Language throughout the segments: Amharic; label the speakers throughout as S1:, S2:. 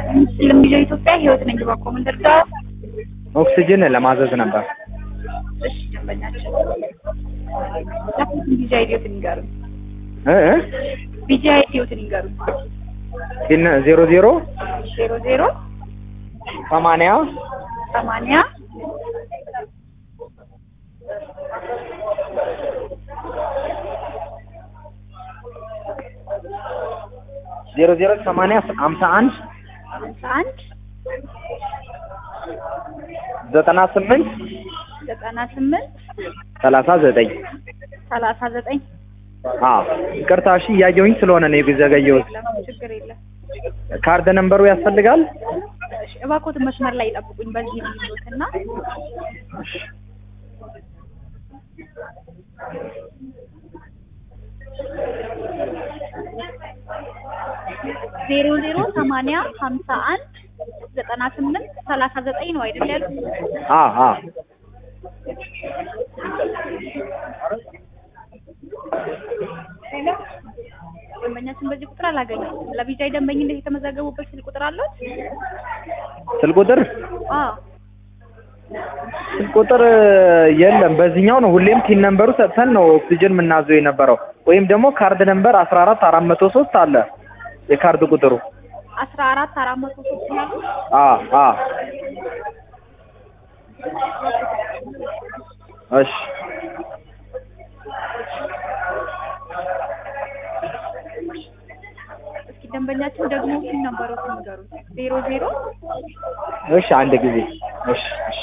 S1: ለሚጆ ኢትዮጵያ ህይወት ነኝ በኮመንደር ጋር
S2: ኦክሲጅን ለማዘዝ ነበር።
S1: እሺ ደንበኛችን ቢጂ አይዲዮትን ይንገሩ
S2: እ እ
S1: ቢጂ አይዲዮትን ይንገሩ
S2: ግን ዜሮ ዜሮ
S1: ዜሮ ዜሮ
S2: ሰማንያ
S1: ሰማንያ
S2: ዜሮ ዜሮ ሰማንያ ሀምሳ አንድ
S1: ሀምሳ አንድ
S2: ዘጠና ስምንት
S1: ዘጠና ስምንት
S2: ሰላሳ ዘጠኝ
S1: ሰላሳ ዘጠኝ
S2: አዎ ይቅርታ እሺ እያየሁኝ ስለሆነ ነው የዘገየሁት
S1: የለም ችግር የለም
S2: ካርድ ነንበሩ ያስፈልጋል
S1: እሺ እባክዎትን መስመር ላይ ይጠብቁኝ በዚህ ልዩትና ዜሮ ዜሮ ሰማንያ ሀምሳ አንድ ዘጠና ስምንት ሰላሳ ዘጠኝ ነው አይደል ያሉት?
S2: አ አ
S1: ደንበኛችን በዚህ ቁጥር አላገኘም። ለቢጃይ ደንበኝነት የተመዘገቡበት ስልክ ቁጥር አለው?
S2: ስልክ ቁጥር
S1: አዎ
S2: ስልክ ቁጥር የለም። በዚህኛው ነው ሁሌም ቲን ነንበሩ ሰጥተን ነው ኦክሲጅን የምናዘው የነበረው። ወይም ደግሞ ካርድ ነንበር አስራ አራት አራት መቶ ሶስት አለ የካርድ ቁጥሩ።
S1: አስራ አራት አራት መቶ ሶስት ነው ያሉት?
S2: አ አ እሺ
S1: እስኪ ደንበኛችን ደግሞ ስም ነበሩት ንገሩት። ዜሮ ዜሮ
S2: እሺ አንድ ጊዜ እሺ እሺ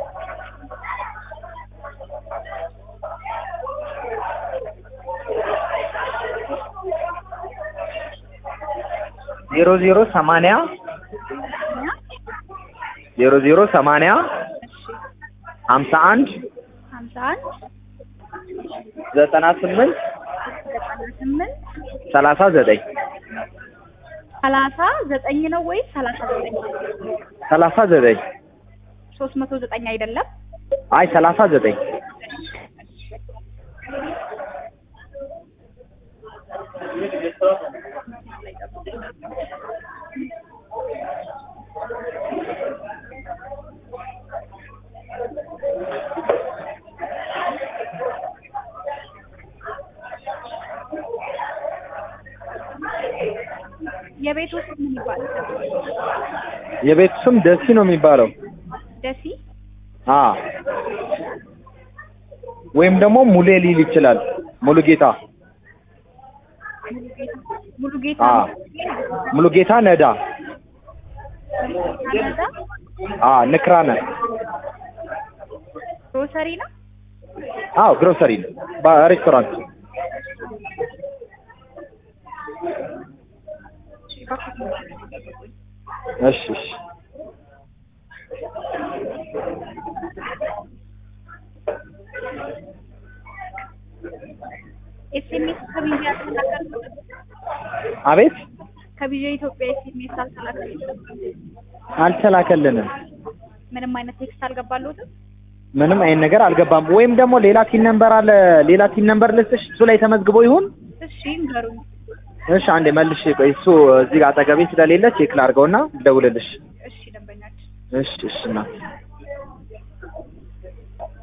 S2: ዜሮ ዜሮ ሰማንያ
S1: እና
S2: ዜሮ ዜሮ ሰማንያ
S1: እሺ
S2: ሀምሳ አንድ
S1: ሀምሳ አንድ
S2: ዘጠና ስምንት
S1: ዘጠና ስምንት
S2: ሰላሳ ዘጠኝ
S1: ሰላሳ ዘጠኝ ነው ወይስ ሰላሳ ዘጠኝ
S2: ሰላሳ ዘጠኝ
S1: ሶስት መቶ ዘጠኝ አይደለም?
S2: አይ ሰላሳ ዘጠኝ
S1: የቤቱ ስም ምን ይባላል?
S2: የቤቱ ስም ደሲ ነው የሚባለው።
S1: ደሲ
S2: አ ወይም ደግሞ ሙሌ ሊል ይችላል። ሙሉ ጌታ
S1: ሙሉ ጌታ
S2: አ ሙሉ ጌታ ነዳ
S1: ካናዳ
S2: አ ንክራነ
S1: ግሮሰሪ ነው።
S2: አዎ ግሮሰሪ ነው በሬስቶራንት እሺ እሺ
S1: ኤስኤምኤስ ከቢጃ ያልተላከልኩት
S2: አቤት
S1: ከቢጃ ኢትዮጵያ ኤስኤምኤስ አልተላከልኩትም።
S2: አልተላከልንም።
S1: ምንም አይነት ቴክስት አልገባልዎትም?
S2: ምንም አይነት ነገር አልገባም። ወይም ደግሞ ሌላ ቲን ነምበር አለ። ሌላ ቲን ነምበር ልስጥሽ፣ እሱ ላይ ተመዝግቦ ይሁን።
S1: እሺ ንገሩኝ።
S2: እሺ አንዴ መልሽ። ቆይ እሱ እዚህ ጋር አጠገቤ ስለሌለ ቼክ ላድርገውና ልደውልልሽ።
S1: እሺ ደንበኛችን
S2: እሺ እሺ እናት